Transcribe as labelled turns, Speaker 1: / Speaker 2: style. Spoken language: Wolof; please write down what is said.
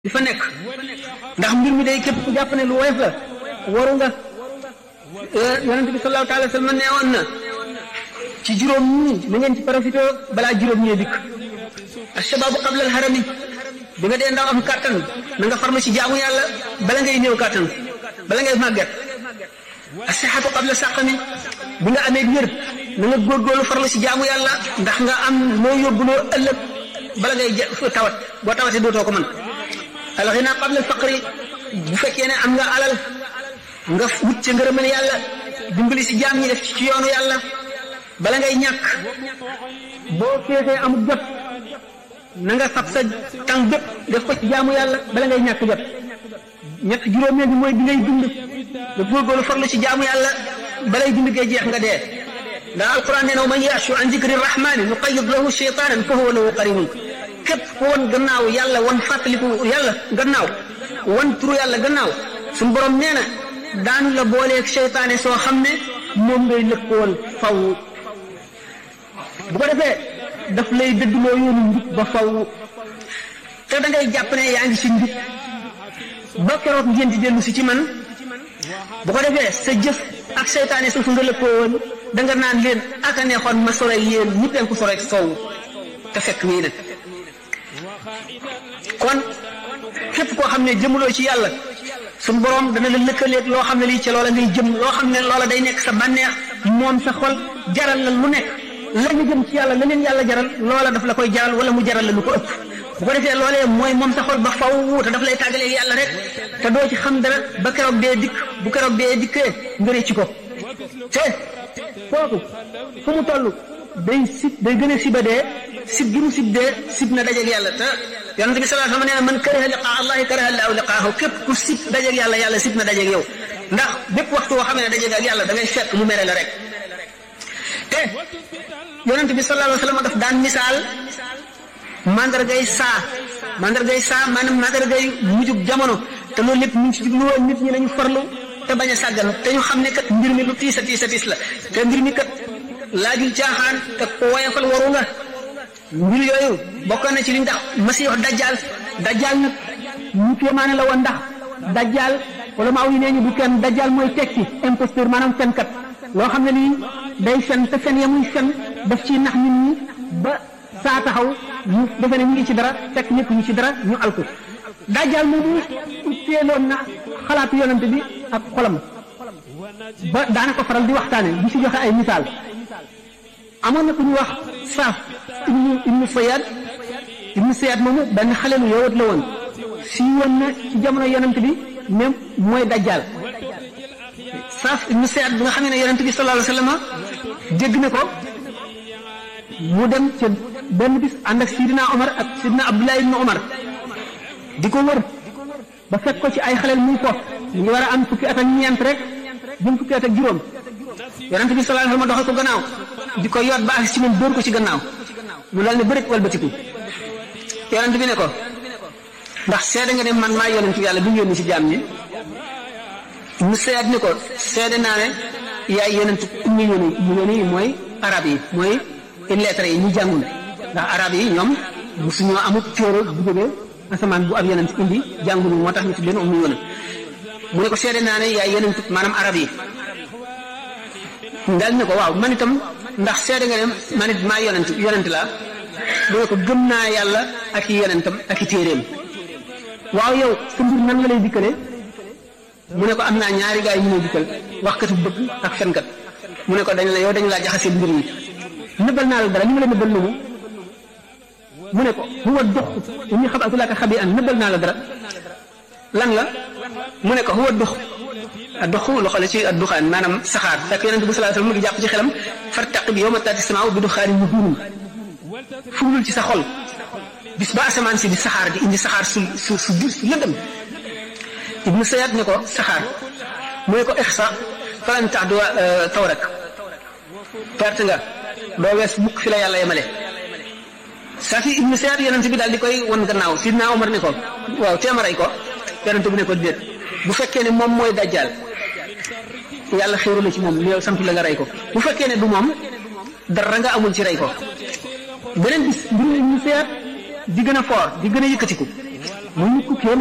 Speaker 1: di fa nekk ndax mbir mi day képp ku jàpp ne lu woyof la waru nga yonent bi sallallahu taala wa sallam nee woon na ci juróom ñi na ngeen ci profité balaa juróom ñee dikk ashababu qabla alharami bi nga dee ndaw am kàttan na nga farlu ci jaamu yàlla bala ngay néew kàttan bala ngay màgget asihatu qabla saqami bi nga amee wér na nga góorgóorlu farlu ci jaamu yàlla ndax nga am loo yóbbuloo ëllëg bala ngay tawat boo tawatee dootoo ko mën alxina qabla alfaqri bu fekkee ne am nga alal nga wut ca ngërëmal yàlla dimbali si jaam ñi def ci yoonu yàlla bala ngay ñàkk boo feexee amul jot na nga fab sa tànk bépp def ko ci jaamu yàlla bala ngay ñàkk jot ñett juróomeel bi mooy bi ngay dund nga góorgóorlu farlu ci jaamu yàlla balay dund gee jeex nga dee ndax alquran nee na man yaashu an zikri rahmani nuqayyid lahu shaytanan fa huwa lahu qarinun képp ku won gannaaw yàlla won fàttaliku yàlla gannaaw won turu yàlla gannaaw suñu borom nee na daan la booleeg seytaane soo xam ne moom ngay lëkkool faw bu ko defee daf lay dëddloo yoonu njub ba faw te da ngay jàpp ne yaa ngi si njub ba keroog ngeen di dellu si ci man bu ko defee sa jëf ak seytaane suuf nga lëkkoo woon da nga naan leen ak a neexoon ma sore yéen ñëpp leen ko sore sow te fekk nii nag kon képp koo xam ne jëmuloo ci yàlla suñ borom dana la lëkkaleeg loo xam ne lii ca loola ngay jëm loo xam ne loola day nekk sa bànneex moom sa xol jaral la lu nekk la nga jëm ci yàlla la leen yàlla jaral loola daf la koy jaral wala mu jaral la lu ko ëpp bu ko defee loolee mooy moom sa xol ba faw te daf lay tàggaleeg yàlla rek te doo ci xam dara ba keroog dee dikk bu keroog dee dikkee nga rëcc ko te kooku fu mu toll day sib day gën a siba dee sib gi mu sib dee sib na dajeeg yàlla te yonent bi sallallahu alayhi wa sallam nee na man kariha liqaa allahi kariha allahu liqaahu képp ku sib dajeeg yàlla yàlla sib na dajeeg yow ndax bépp waxtu woo xam ne dajeeg ak yàlla da ngay fekk mu mere la rek te yonent bi sallallahu alayhi wa sallam daf daan misaal mandargay saa mandargay saa maanaam mandargay mujjug jamono te loolu lépp ñu ngi ci jublu woon nit ñi nañu farlu te bañ a sàggan te ñu xam ne kat mbir mi lu tiis a tiis a tiis la te mbir mi kat laajul caaxaan te ko woyofal waru nga mbir yooyu bokkoon na ci li ndax masiix dajjal dajjal nag ñu kéemaane la woon ndax dajjal wala maaw yi nee ñu du kenn dajjal mooy tekki imposteur maanaam fenkat loo xam ne nii day fen te fen ya muy fen daf ci nax nit ñi ba saa taxaw ñu defe ne ñu ngi ci dara fekk ñëpp ñu ci dara ñu alku dajjal moomu teeloon na xalaatu yonante bi ak xolam ba daana ko faral di waxtaane di si joxe ay misaal amoon na ku ñu wax saaf ibnu ibnu sayad ibnu sayad moomu benn xale lu yowat la woon si woon na ci jamono yonent bi même mooy dajjal saaf ibnu sayad bi nga xam ne yonent bi sallallahu alayhi wa sallam dégg na ko mu dem ca benn bis ànd ak sidina omar ak sidina abdullah ibnu omar di ko wër ba fekk ko ci ay xaleel muy ko ñu ngi war a am fukki at ak ñeent rek jëm fukki at ak juróom yonent bi sallallahu alayhi wa sallam doxal ko gannaaw di ko yoot ba ak ci moom dóor ko ci gannaaw mu dal ne bërit walbatiku yonent bi ne ko ndax seede nga ne man maa yonent yàlla bi ñu yónni ci jaam ñi mu seet ni ko seede naa ne yaay yonent ummi yóni mu yóni mooy arab yi mooy lettre yi ñu jàngul ndax arab yi ñoom musuñoo amut téere bu jógee asamaan bu ab yonent indi jàngul moo tax ñu tudd leen ummi yóni mu ne ko seede naa ne yaay yonent maanaam arab yi dal ne ko waaw man itam ndax seede nga ne man it maa yonent yonent laa mu ne ko gëm naa yàlla ak i yonentam ak i téeréem waaw yow sa mbir nan la lay dikkale mu ne ko am naa ñaari gaay yi ñu may dikkal waxkatu bëgg ak fenkat mu ne ko dañ la yow dañ laa jaxase mbir yi nëbbal naa la dara li ma la nëbbal lu mu mu ne ko huwa dox ñu xabaatu laa ko xabi an nëbbal naa la dara lan la mu ne ko huwa dox dox loxo la ci adduxaan maanaam saxaar fekk yonente bi sallallahu alayhi wasallam mu ngi jàpp ci xelam fartaqib yawma taati samaaw bi duxaanin mubiin fuglul ci sa xol bis ba asamaan si di saxaar di indi saxaar su su su biir su lëndëm ibnu sayad ne ko saxaar mu ne ko ixsa falan tax du taw rek perte nga doo wees mukk fi la yàlla yemale saa fi ibnu sayad yonente bi daal di koy won gannaaw sidna Omar ne ko waaw teemaray ko yonente bi ne ko déet bu fekkee ne moom mooy dajjal yàlla xéeru la ci moom yow sant la nga rey ko bu fekkee ne du moom dara nga amul ci rey ko beneen bis mbir mi ñu seet di gën a foor di gën a yëkkatiku muy nit ku kéema